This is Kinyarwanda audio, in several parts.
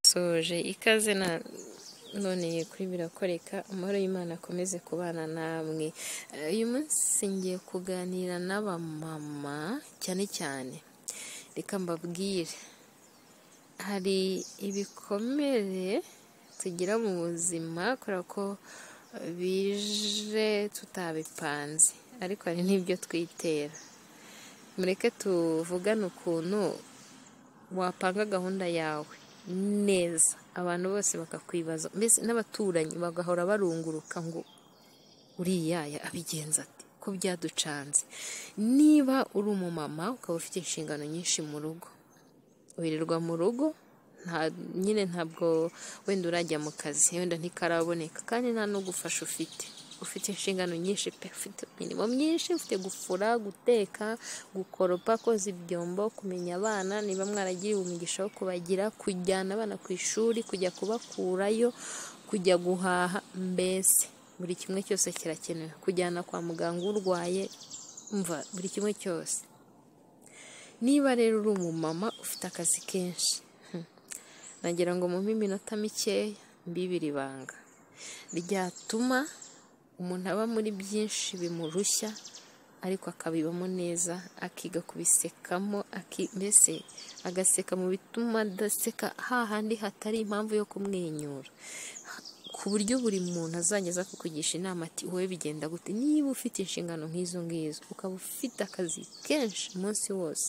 nasoje ikaze na noneye kuri birakoreka amahoro y'imana akomeze kubana namwe uyu munsi ngiye kuganira n'abamama cyane cyane reka mbabwire hari ibikomere tugira mu buzima kubera ko bije tutabipanze ariko hari n'ibyo twitera mureke tuvugane ukuntu wapanga gahunda yawe neza abantu bose bakakwibaza mbese n'abaturanyi bagahora barunguruka ngo uriyaya abigenza ati ko byaducanze niba uri umumama ukaba ufite inshingano nyinshi mu rugo wirirwa mu rugo nta nyine ntabwo wenda urajya mu kazi wenda ntikaraboneka kandi nta no gufasha ufite ufite inshingano nyinshi pe ufite imirimo myinshi ufite gufura guteka gukoropa koza ibyombo kumenya abana niba mwaragiriwe umugisha wo kubagira kujyana abana ku ishuri kujya kubakurayo kujya guhaha mbese buri kimwe cyose kirakenewe kujyana kwa muganga urwaye umva buri kimwe cyose niba rero uri umumama ufite akazi kenshi hmm, nagira ngo mumpe iminota mikeya mbibiri ibanga ryatuma umuntu aba muri byinshi bimurushya ariko akabibamo neza akiga kubisekamo aki- mbese agaseka mu bituma adaseka hahandi hatari impamvu yo kumwenyura ku buryo buri muntu azajya aza kukugisha inama ati wowe bigenda gute niba ufite inshingano nk'izo ngizo ukaba ufite akazi kenshi umunsi wose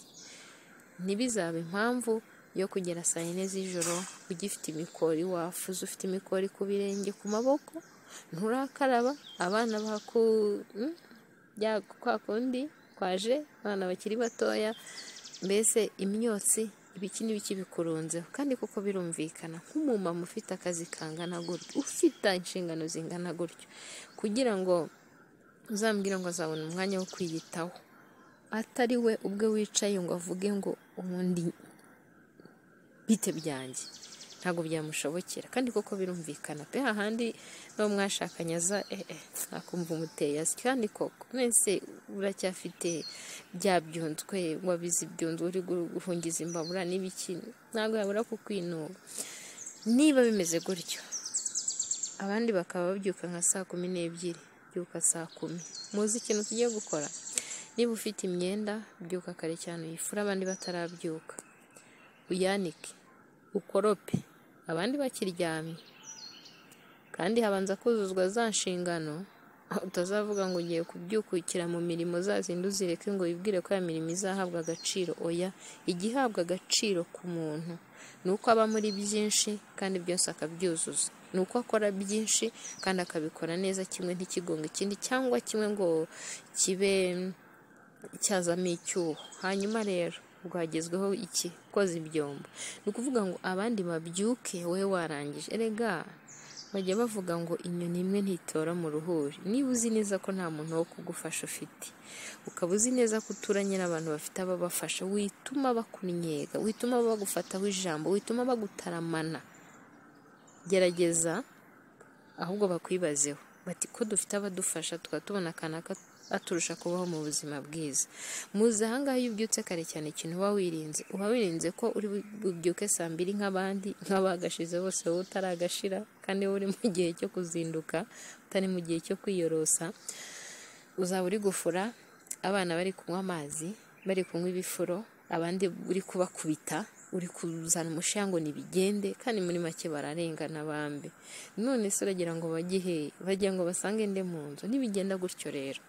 ntibizabe impamvu yo kugera saa yine z'ijoro ugifite imikori wafuze ufite imikori ku birenge ku maboko nturakaraba abana baku mm, bya kwa kundi kwaje abana bakiri batoya mbese imyotsi ibiki n'ibiki bikurunzeho kandi kuko birumvikana nk'umumama ufite akazi kangana gutyo ufite inshingano zingana gutyo kugira ngo uzambwire ngo azabona umwanya wo kwiyitaho atari we ubwe wicaye ngo avuge ngo ubundi bite byanjye ntabwo byamushobokera kandi koko birumvikana pe hahandi n'uwo mwashakanye aza eh, eh, akumva umuteye asi kandi koko mwese uracyafite bya byunzwe wabize ibyunzwe uri gu- guhungiza imbabura n'ibiki ntabwo yabura kukwinuba niba bimeze gutyo abandi bakaba babyuka nka saa kumi n'ebyiri byuka saa kumi muzi ikintu tugiye gukora niba ufite imyenda byuka kare cyane uyifure abandi batarabyuka uyanike ukorope abandi bakiryamye kandi habanza kuzuzwa za nshingano utazavuga ngo ugiye kubyukukira mu mirimo zazindi uzireke ngo wibwire ko ya mirimo izahabwa agaciro oya ijya ihabwa agaciro ku muntu ni uko aba muri byinshi kandi byose akabyuzuza ni uko akora byinshi kandi akabikora neza kimwe ntikigonga ikindi cyangwa kimwe ngo kibe cyazamo icyuho hanyuma rero rwagezweho iki koza ibyombo ni ukuvuga ngo abandi babyuke wowe warangije erega bajya bavuga ngo inyoni imwe ntitora mu ruhuri niba uzi neza ko nta muntu wo kugufasha ufite ukaba uzi neza ko uturanye n'abantu bafite ababafasha wituma bakunyega wituma bagufataho ijambo wituma bagutaramana gerageza ahubwo bakwibazeho bati ko dufite abadufasha tukaba tubona akanaka aturusha kubaho mu buzima bwiza muzi ahangaha iyo ubyutse kare cyane ikintu uba wirinze uba wirinze ko uri bu- bubyuke saa mbiri nk'abandi nk'abagashize bose wowe utaragashira kandi wowe uri mu gihe cyo kuzinduka utari mu gihe cyo kwiyorosa uzaba uri gufura abana bari kunywa amazi bari kunywa ibifuro abandi uri kubakubita uri kuzana umushiya ngo nibigende kandi muri make bararengana bambi none se uragira ngo bagihe bagira ngo basange nde mu nzu nibigenda gutyo rero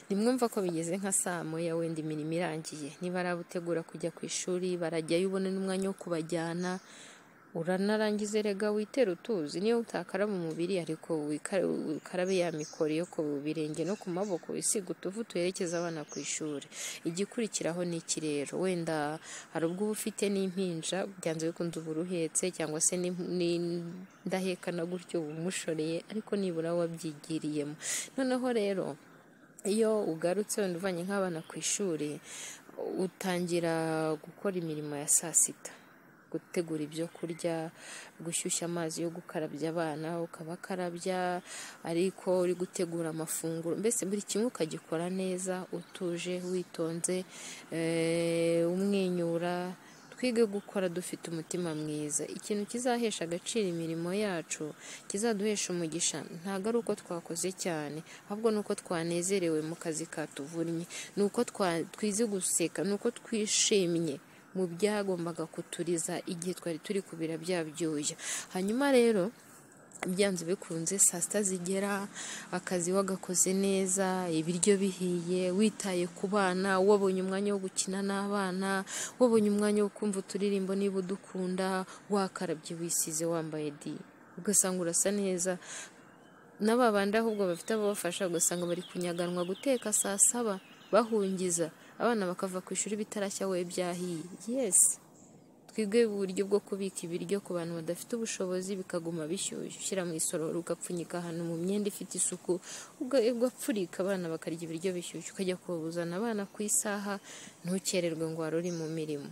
nimwumva ko bigeze nka saa moya wenda imirimo irangiye niba ari abutegura kujya ku ishuri barajyayo ubone n'umwanya wo kubajyana uranarangiza erega witera utuzi niyo utakaraba umubiri ariko wikara- ukarabe ya mikoro yo ku birenge no ku maboko wisiga utuvu tuherekeza abana ku ishuri igikurikiraho ni iki rero wenda hari ubwo uba ufite n'impinja byanze bikunze uba uruhetse cyangwa se ni- ni- ndahekana gutyo bumushoreye ariko nibura wabyigiriyemo noneho rero iyo ugarutse wenda uvanye nk'abana ku ishuri utangira gukora imirimo ya saa sita gutegura ibyo kurya gushyushya amazi yo gukarabya abana ukabakarabya ariko uri gutegura amafunguro mbese buri kimwe ukagikora neza utuje witonze eh, umwenyura twige gukora dufite umutima mwiza ikintu kizahesha agaciro imirimo yacu kizaduhesha umugisha ntabwo ari uko twakoze cyane ahubwo ni uko twanezerewe mu kazi katuvunnye ni uko twize guseka ni uko twishimye mu byagombaga kuturiza igihe twari turi kubira bya byuya hanyuma rero byanze bikunze saa sita zigera akazi wagakoze neza ibiryo bihiye witaye ku bana wabonye umwanya wo gukina n'abana wabonye umwanya wo kumva uturirimbo niba udukunda wakarabye wisize wambaye di ugasanga urasa neza n'ababandi ahubwo bafite ababafasha ugasanga bari kunyaganwa guteka saa saba bahungiza abana bakava ku ishuri bitarashya we byahiye yesi twige uburyo bwo kubika ibiryo ku bantu badafite ubushobozi bikaguma bishyushye ushyira mu isorori ugapfunyika ahantu mu myenda ifite isuku ugapfurika abana bakarya ibiryo bishyushye ukajya kubuzana abana ku isaha ntukererwe ngo wari uri mu mirimo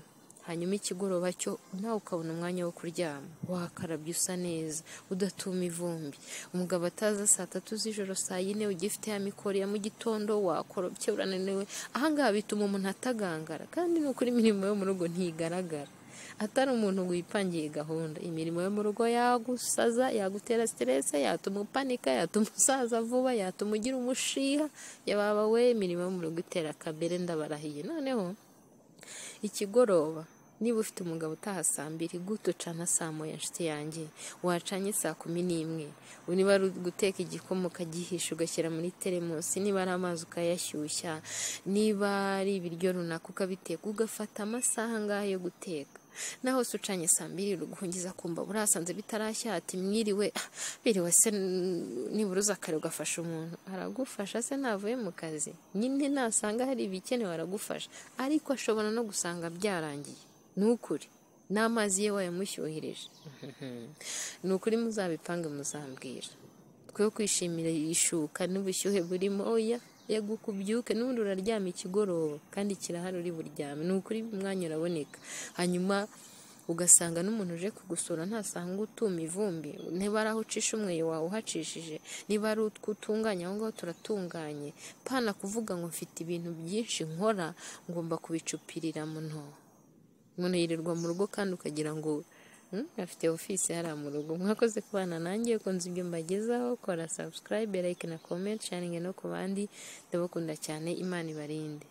hanyuma ikigoroba cyo nawe ukabona umwanya wo kuryama wakarabye usa neza udatuma ivumbi umugabo ataza saa tatu z'ijoro saa yine ugifite ya mikoro ya mu gitondo wakorobye urananiwe ahangaha bituma umuntu atagangara kandi ni ukuri imirimo yo mu rugo ntigaragara atari umuntu wipangiye gahunda imirimo yo mu rugo yagusaza yagutera siterese yatuma upanika yatuma usaza vuba yatuma ugira umushiha yababa we imirimo yo mu rugo itera akabere ndabarahiye noneho ikigoroba niba ufite umugabo utaha saa mbiri gute ucana saa moya nshuti yanjye wacanye saa kumi n'imwe niba ari guteka igikoma ukagihisha ugashyira muri teremusi niba ari amazi ukayashyushya niba ari ibiryo runaka ukabiteka ugafata amasaha angahe yo guteka naho se ucanye saa mbiri ruguhungiza kumva burasanze bitarashya ati mwiriwe biriwe se nibura uza kare ugafasha umuntu aragufasha se navuye mu kazi nyine nasanga hari ibikenewe aragufasha ariko ashobora no gusanga byarangiye ni ukuri n'amazi ye wayamushyuhirije ni ukuri muzabipange muzambwira twe kwishimira ishuka n'ubushyuhe burimo oya yego ukubyuke n'ubundi uraryama ikigoroba kandi kirahari uri buryame ni ukuri umwanya uraboneka hanyuma ugasanga n'umuntu uje kugusura ntasanga utuma ivumbi niba ari aho ucisha umweyo wawe uhacishije niba ari utwo utunganya aho ngaho turatunganye pana kuvuga ngo mfite ibintu byinshi nkora ngomba kubicupirira muno umuntu yirirwa mu rugo kandi ukagira ngo afite ofisi hariya mu rugo mwakoze kubana nanjye ukunze ibyo mbagezaho kora subscribe like na comment sharingi no ku bandi ndabakunda cyane imana ibarinde